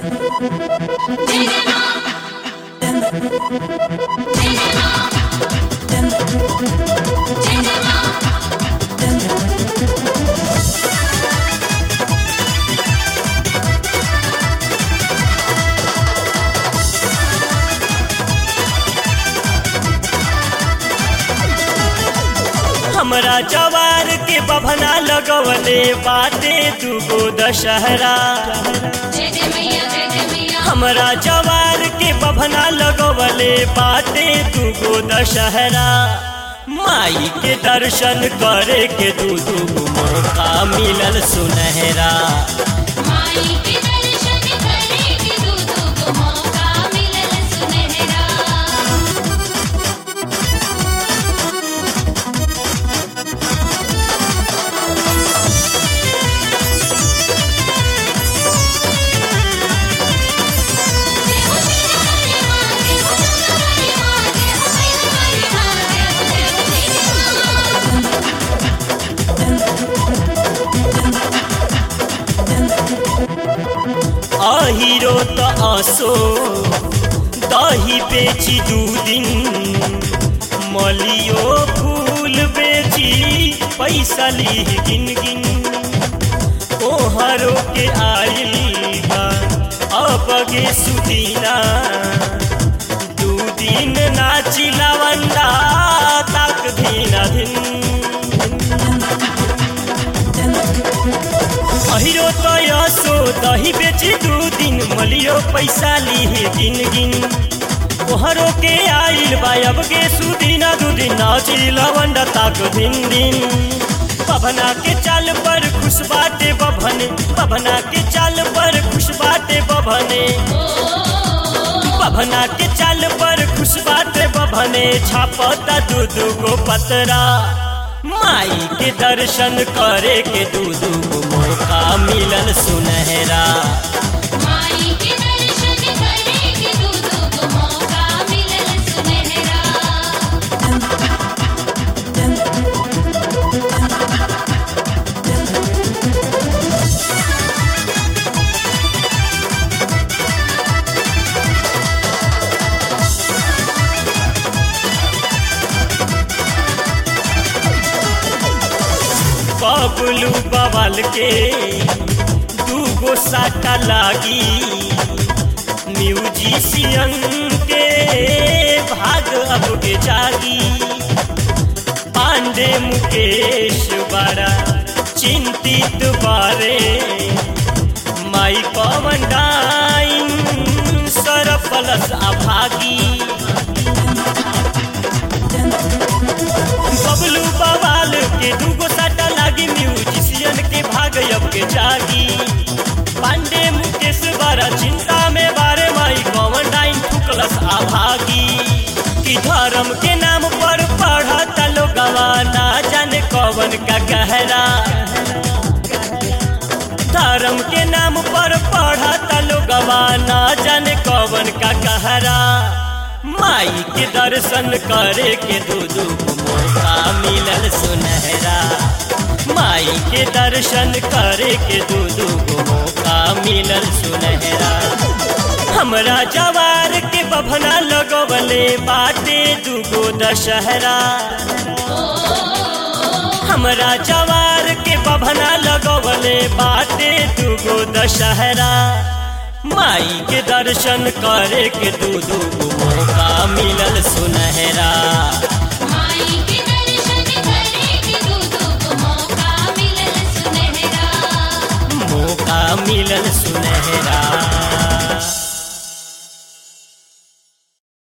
हमरा जवार के बभना लगवले बाटे दुगो दशहरा हमरा जवार के बभना लगवले बाटे दुगो दशहरा माई के दर्शन करे के दू दू मौका मिलल सुनहरा माई के दर्शन करे के दू दू को मौका मिलल सुनहरा देव तेरे हरे माँ देव चंद्र हरे माँ देव मैल हरे माँ देव देव तेरे माँ अहिरो त असो दही बेची दू दिन मलियो फूल बेची पैसा ली गिन गिन ओहरो के आइल बा अबगे सुदीना दू दिन नाची लवंडा तक धीना धिन अहिरो तो यसो दही बेची दू दिन मलियो पैसा ली गिन गिन ओहरो के आइल बायब के सुदीना दू दिन नाची लवंडा ताक दिन दिन बभना के चाल पर खुश बाटे बभने बभना के चाल पर खुश बाटे बभने बभना के चाल पर खुश बाटे बभने छापता दू दू गो पतरा माई के दर्शन करे के दू दू गो मौका मिलल सुनहरा माई के दर्शन करे के दू दू को मौका मिलल सुनहरा बबलू बवाल के दूगो साटा लागी म्यूजिशियन के भाग अब के जागी पांडे मुकेश बड़ा चिंतित बारे माई पवन डाइन सरपलस अभागी बबलू बवाल के दूगो साटा लागी म्यूजिशियन के भाग अब के जागी पांडे मुकेश बारा चिंता में बारे माई कौन डाइन ठुकलस आभागी कि धर्म के नाम पर पढ़ता लोगवा ना जाने कौन का गहरा धर्म के नाम पर पढ़ता लोगवा ना जाने कौन का कहरा माई के दर्शन करे के दू दू गो मौका मिलल सुनहरा माई के दर्शन करे के दू दू गो मौका मिलल सुनहरा हमरा जवार के बभना लगवले बाटे दूगो दशहरा हमरा जवार के बभना लगवले बाटे दूगो दशहरा माई के दर्शन करे के दू दू गो मौका मिलल सुनहरा माई के दर्शन करे के दू दू को मौका मिलल सुनहरा मौका मिलल सुनहरा